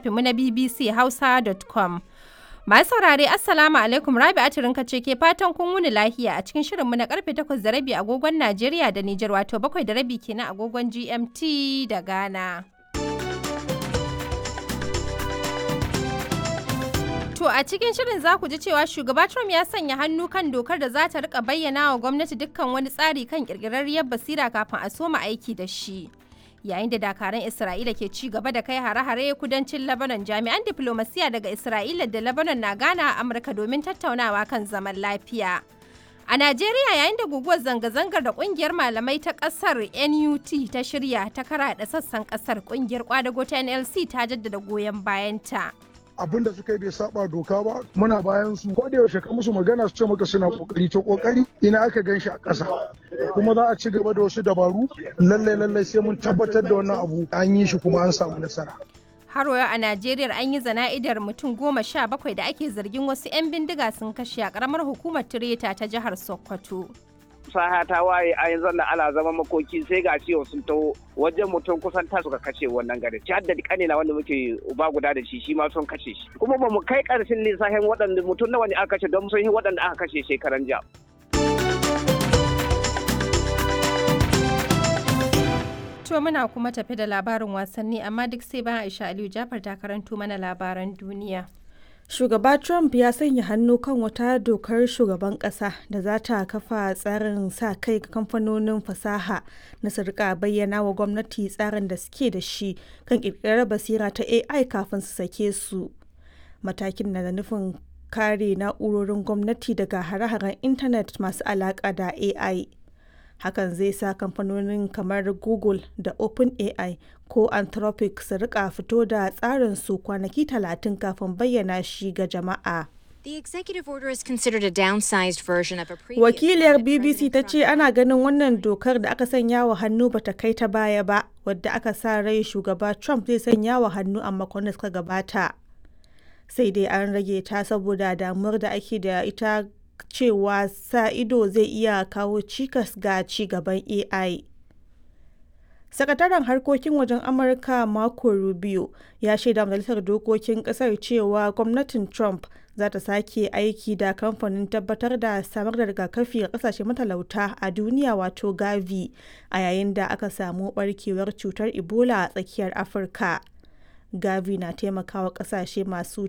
shafinmu na bbchausa.com. Masu saurare Assalamu alaikum Rabi Atirinka ce ke fatan kun wuni lahiya a cikin shirinmu na karfe 8 da rabi agogon Najeriya da Nijar wato 7 da rabi kenan agogon GMT da Ghana. To a cikin shirin za ku ji cewa shugaba Trump ya sanya hannu kan dokar da za ta rika bayyana wa gwamnati dukkan wani tsari kan kirkirarriyar basira kafin a soma aiki da shi. Yayin da dakaran Isra'ila ke ci gaba da kai hare-hare kudancin Lebanon jami'an diplomasiya daga Isra'ila da Lebanon na gana a Amurka domin tattaunawa kan zaman lafiya. A Najeriya yayin da guguwar zanga-zangar da kungiyar malamai ta kasar NUT ta shirya ta karaɗa sassan kasar kungiyar kwadago ta NLC ta jaddada goyon bayanta. abin da suka yi bai saba doka ba muna bayan su ko da yaushe ka musu magana su ce maka suna kokari to kokari ina aka gan shi a ƙasa kuma za a ci gaba da wasu dabaru lallai lallai sai mun tabbatar da wannan abu an yi shi kuma an samu nasara Haroya a Najeriya an yi zana'idar mutum goma sha bakwai da ake zargin wasu 'yan bindiga sun kashe a ƙaramar hukumar Tireta ta jihar Sokoto. saha ta waye a yanzu na ana zama makoki sai ga ciwo sun taho wajen mutum kusan ta suka kashe wannan gari ci hadda kane na wanda muke uba guda da shi shi ma sun kashe shi kuma ba mu kai karshen lissafin waɗanda mutum nawa ne aka kashe don sun yi waɗanda aka kashe shekaran jiya. To muna kuma tafi da labarin wasanni amma duk sai bayan Aisha Aliyu Jafar ta karanto mana labaran duniya. Shugaba Trump ya sanya hannu kan wata dokar shugaban ƙasa da za ta kafa tsarin sa kai ga kamfanonin fasaha na su rika bayyana wa gwamnati tsarin da suke da shi kan ƙirƙirar basira ta AI kafin su sake su. Matakin na da nufin kare na'urorin gwamnati daga hare-haren intanet masu alaƙa da AI. hakan zai sa kamfanonin kamar google da openai ko anthropic su rika fito da tsarin su kwanaki talatin kafin bayyana shi ga jama'a The executive order is considered a downsized version of a previous wakiliyar one that bbc ta President ce Trump ana ganin wannan dokar da aka sanya wa hannu bata kai ta baya ba wadda aka sa rai shugaba trump zai sanya wa hannu a makon da suka gabata sai dai an rage ta saboda damuwar da ake da ita cewa sa ido zai iya kawo cikas ga ci gaban AI. Sakataren harkokin wajen Amurka Marco Rubio ya shaida majalisar dokokin kasar cewa gwamnatin Trump za ta sake aiki da kamfanin tabbatar da samar da rigakafi ga kasashe matalauta a duniya wato Gavi a yayin da aka samu barkewar cutar Ebola a tsakiyar Afirka. Gavi na taimakawa kasashe masu